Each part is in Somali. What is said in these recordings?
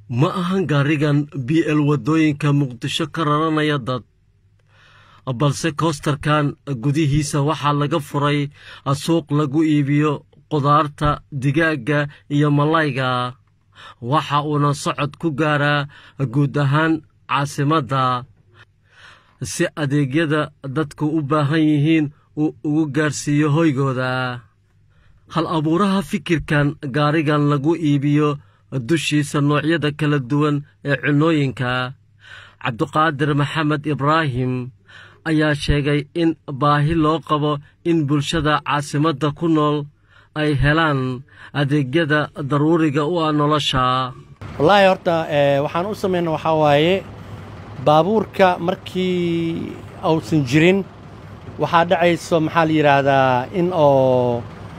ma ahan gaarigan b l waddooyinka muqdisho ka raranaya dad balse koostarkan gudihiisa waxaa laga furay suuq lagu iibiyo qudaarta digaagga iyo malayga waxa uuna socod ku gaaraa guud ahaan caasimadda si adeegyada dadku u baahan yihiin uu ugu gaarsiiyo hoygooda hal abuuraha fikirkan gaarigan lagu iibiyo dushiisa noocyada kala duwan ee cunnooyinka cabduqaadir maxamed ibraahim ayaa sheegay in baahi loo qabo in bulshada caasimadda ku nool ay helaan adeegyada daruuriga u ah nolosha wallaahi horta waxaan u samayna waxaa waaye baabuurka markii uusan jirin waxaa dhacayso maxaa la yidhaahdaa in oo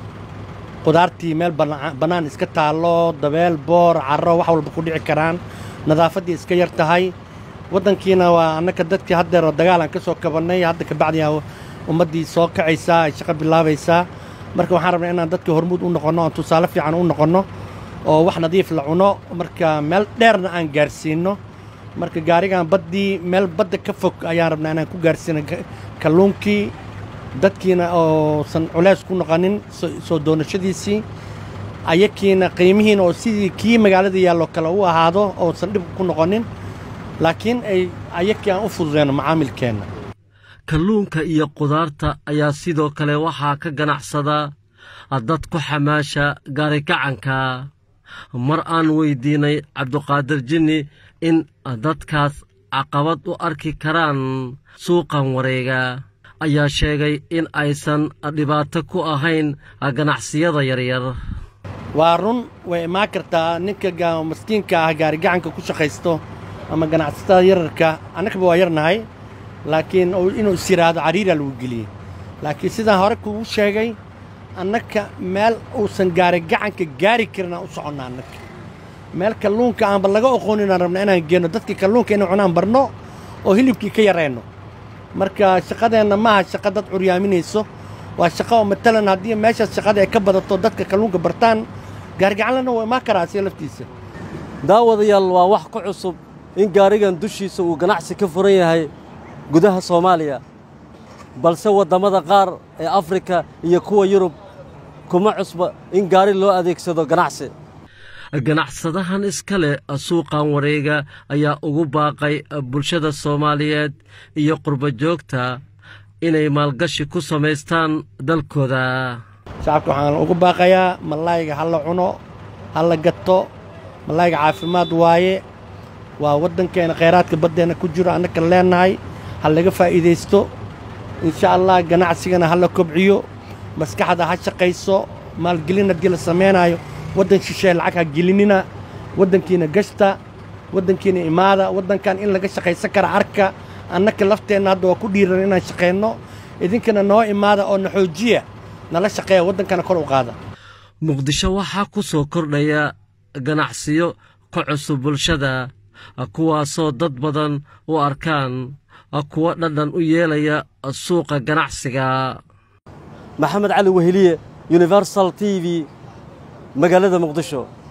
qudaartii meel bannaan iska taallo dabeel boor carro wax walba ku dhici karaan nadaafaddii iska yar tahay waddankiina waa annaka dadkii haddeero dagaalaan ka soo kabannay hadda kabacdiyaa ummaddii soo kacaysaa ay shaqo bilaabaysaa marka waxaan rabnaa inaan dadkii hormuud u noqonno oon tusaale fiican u noqonno oo wax nadiif la cuno marka meel dheerna aan gaarsiinno marka gaarigan baddii meel badda ka fog ayaan rabnaa inaan ku gaarsiino kalluunkii dadkiina oosan culays ku noqonin soo doonashadiisii ayakiina qiimihiina oo sidii kii magaalada yaalloo kale u ahaado oosan dhib ku noqonin laakiin ay ayakii aan u fududeyno macaamilkeenna kalluunka iyo qudaarta ayaa sidoo kale waxaa ka ganacsada dad ku xamaasha gaarikacanka mar aan weyddiinay cabduqaadir jinni in dadkaas caqabad u arki karaan suuqan wareega ayaa sheegay in aysan dhibaato ku ahayn ganacsiyada yaryar waa run way imaan kartaa ninka maskiinka ah gaarigacanka ku shaqaysto ama ganacsatada yararka annagaba waa yarnahay laakiin inuu is yidhaahdo cariiraa lagu geliyey laakiin sidaan hore kugu sheegay annaka meel uusan gaarigacanka gaari karin aan u soconna annaka meel kalluunka aanba laga oqooninaan rabna inaan geenno dadkii kalluunka inay cunaan barno oo hilibkii ka yarayno marka shaqadeenna maaha shaqa dad curyaaminayso waa shaqa oo matalan haddii meeshaas shaqada ay ka badato dadka kalluunka bartaan gaarigacanlana waa imaan karaa asiga laftiisa daawadayaal waa wax ku cusub in gaarigan dushiisa uu ganacsi ka furan yahay gudaha soomaaliya balse waddamada qaar ee afrika iyo kuwa yurub kuma cusba in gaari loo adeegsado ganacsi ganacsadahan iska leh suuqan wareega ayaa ugu baaqay bulshada soomaaliyeed iyo qurbajoogta inay maalgashi ku samaystaan dalkooda shacabka waxaan ugu baaqayaa malayga ha la cuno ha la gato malayga caafimaad waaye waa waddankeenna khayraadka baddeenna ku jiro annaka leennahay ha laga faa'iidaysto insha allah ganacsigana ha la kobciyo maskaxda ha shaqayso maalgelin haddii la samaynaayo waddan shisheeye lacag ha gelinina waddankiina gashta waddankiina imaada waddankan in laga shaqaysan kara arka annaka lafteenna hadda waa ku dhiiran inaan shaqayno idinkana noo imaada oo na xoojiya nala shaqeeya waddankana kor u qaada muqdisho waxaa ku soo kordhaya ganacsiyo ka cusub bulshada kuwaasoo dad badan u arkaan kuwa dhadhan u yeelaya suuqa ganacsiga maxamed cali weheliye universal t v magaalada muqdisho